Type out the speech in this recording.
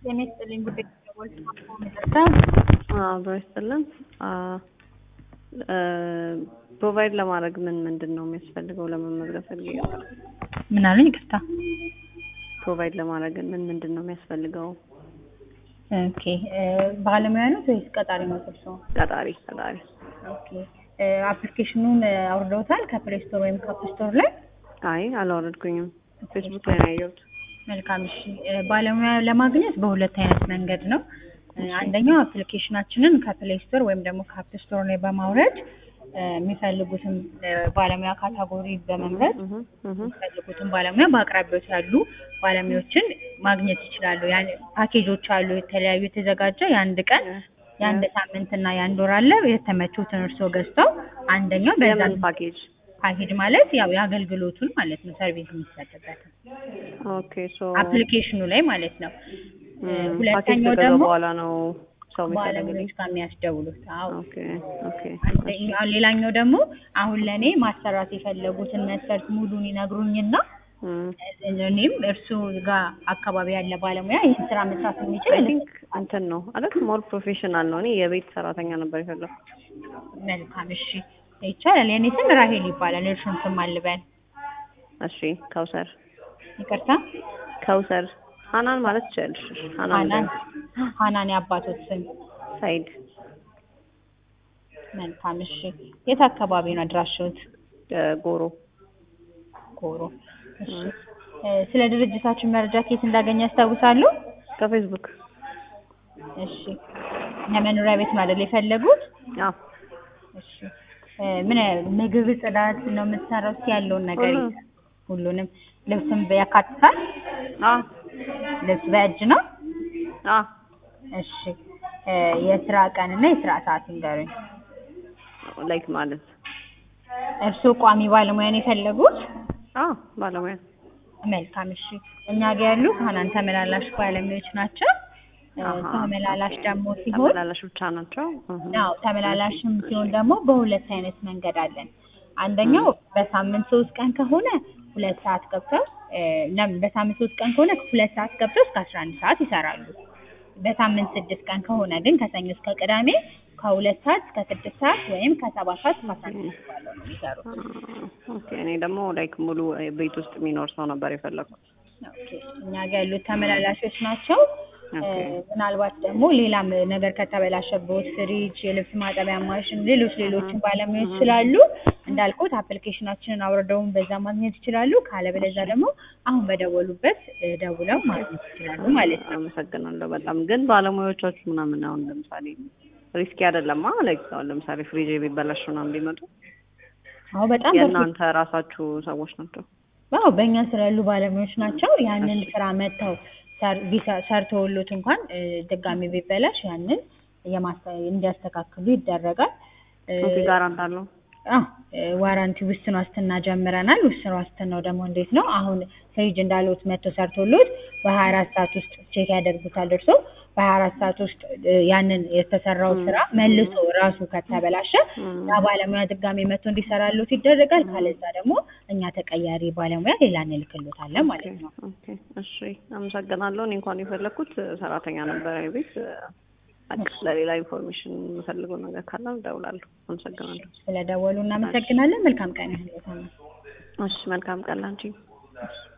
ጤና ይስጥልኝ ጉዳይ አብሮ ይስጥልን። ፕሮቫይድ ለማድረግ ምን ምንድን ነው የሚያስፈልገው? ለመመዝገብ ፈልጌ ነበር። ምን አሉኝ? ይቅርታ። ፕሮቫይድ ለማድረግ ምን ምንድን ነው የሚያስፈልገው? ኦኬ ባለሙያ ነው ወይስ ቀጣሪ ነው እርሶ? ቀጣሪ ቀጣሪ። ኦኬ አፕሊኬሽኑን አውርደውታል ከፕሌይ ስቶር ወይም ከአፕ ስቶር ላይ? አይ አላወረድኩኝም። ፌስቡክ ላይ ነው ያየሁት። መልካም እሺ። ባለሙያ ለማግኘት በሁለት አይነት መንገድ ነው። አንደኛው አፕሊኬሽናችንን ከፕሌይ ስቶር ወይም ደግሞ ከአፕ ስቶር ላይ በማውረድ የሚፈልጉትን ባለሙያ ካታጎሪ በመምረጥ የሚፈልጉትን ባለሙያ በአቅራቢያዎች ያሉ ባለሙያዎችን ማግኘት ይችላሉ። ያን ፓኬጆች አሉ የተለያዩ የተዘጋጀ የአንድ ቀን የአንድ ሳምንትና የአንድ ወር አለ። የተመቹትን እርስዎ ገዝተው አንደኛው በዛ የምን ፓኬጅ? ፓኬጅ ማለት ያው የአገልግሎቱን ማለት ነው ሰርቪስ የሚሰጥበት ኦኬ ሶ አፕሊኬሽኑ ላይ ማለት ነው። ፓኬጅ ሁለተኛው ከገዛው ደግሞ በኋላ ነው ሰው የሚፈልግልኝ። ባለሙያዎች ጋር የሚያስደውሉት። አዎ ኦኬ ኦኬ አንደኛው ሌላኛው ደግሞ አሁን ለእኔ ማሰራት የፈለጉትን መስፈርት ሙሉን ይነግሩኝና እም እኔም እርሱ ጋር አካባቢ ያለ ባለሙያ ይህን ስራ መስራት የሚችል አይ ቲንክ እንትን ነው አይደል? ሞር ፕሮፌሽናል ነው። እኔ የቤት ሰራተኛ ነበር የፈለኩት። መልካም እሺ፣ ይቻላል። የኔ ስም ራሄል ይባላል። እርሱን ስም አልበል። እሺ ከውሰር ይቅርታ፣ ከውሰር ሀናን ማለት ትችያለሽ። ሀናን ሀናን ሀናን የአባቶት ስም። ሳይድ መልካም እሺ። የት አካባቢ ነው አድራሻዎት? ጎሮ ጎሮ። እሺ እ ስለ ድርጅታችን መረጃ ከየት እንዳገኘ ያስታውሳሉ? ከፌስቡክ እሺ የመኖሪያ ቤት ነው አይደል የፈለጉት? አዎ እሺ እ ምን ምግብ፣ ጽዳት ነው የምትሰራው? እስኪ ያለውን ነገር ሁሉም። ሁሉንም ልብስም ያካትታል? አዎ ልብስ በእጅ ነው? አዎ እሺ እ የስራ ቀን እና የስራ ሰዓት ይንገሩኝ። ላይክ ማለት እርስዎ ቋሚ ባለሙያ ነው የፈለጉት? አዎ ባለሙያ መልካም እሺ። እኛ ጋር ያሉት ሀናን ተመላላሽ ባለሙያዎች ናቸው። እ አሃ። ተመላላሽ ደግሞ ሲሆን ተመላላሽ ብቻ ናቸው። እህ። አዎ ተመላላሽም ሲሆን ደግሞ በሁለት አይነት መንገድ አለን። አንደኛው በሳምንት ሶስት ቀን ከሆነ ሁለት ሰዓት ገብተው እ ለም- በሳምንት ሶስት ቀን ከሆነ ሁለት ሰዓት ገብተው እስከ አስራ አንድ ሰዓት ይሰራሉ። በሳምንት ስድስት ቀን ከሆነ ግን ከሰኞ እስከ ቅዳሜ ከሁለት ሰዓት እስከ ስድስት ሰዓት ወይም ከሰባት ሰዓት እስከ አስራ አንድ ሰዓት ባለው ነው የሚሰሩት። ኦኬ እኔ ደግሞ ላይክ ሙሉ ቤት ውስጥ የሚኖር ሰው ነበር የፈለኩት። ኦኬ እኛ ጋር ያሉት ተመላላሾች ናቸው። እ ኦኬ ምናልባት ደግሞ ሌላም ነገር ከተበላሸበት ፍሪጅ፣ የልብስ ማጠቢያ ማሽን፣ ሌሎች ሌሎችን ባለሙያዎች ስላሉ እንዳልኩት አፕሊኬሽናችንን አውርደውን በዛ ማግኘት ይችላሉ። ካለበለዚያ ደግሞ አሁን በደወሉበት እ ደውለው ማግኘት ይችላሉ ማለት ነው። አመሰግናለሁ በጣም ግን ባለሙያዎቻችሁ ምናምን አሁን ለምሳሌ ሪስኪ አይደለማ ላይክ አሁን ለምሳሌ ፍሪጅ ቢበላሽ ምናምን ቢመጡ አዎ በጣም በፊት የእናንተ ራሳችሁ ሰዎች ናቸው። አዎ በእኛ ስራ ያሉ ባለሙያዎች ናቸው። ያንን ስራ መጥተው ሰር- ቢሰ- ሰርተውሎት እንኳን እ ድጋሚ ቢበላሽ ያንን የማስተ- እንዲያስተካክሉ ይደረጋል። እ ኦኬ ጋራንት አለው። አዎ እ ዋራንቲ ውስን ዋስትና ጀምረናል። ውስን ዋስትናው ደግሞ እንዴት ነው? አሁን ፍሪጅ እንዳሉት መጥቶ ሰርቶሎት በሀያ አራት ሰዓት ውስጥ ቼክ ያደርጉታል እርሶ በሀያ አራት ሰዓት ውስጥ እ ያንን የተሰራው ስራ መልሶ ራሱ ከተበላሸ ያ ባለሙያ ድጋሚ መጥቶ እንዲሰራሎት ይደረጋል። ካለዛ ደግሞ እኛ ተቀያሪ ባለሙያ ሌላ እንልክሎታለን ማለት ነው። ኦኬ እሺ አመሰግናለሁ። እኔ እንኳን የፈለኩት ሰራተኛ ነበረ ቤት በቃ ለሌላ ኢንፎርሜሽን የምፈልገው ነገር ካለ እደውላለሁ። አመሰግናለሁ። ስለደወሉ እናመሰግናለን። መልካም ቀን ይሁንልዎት። እሺ መልካም ቀን ላንቺ። እሺ።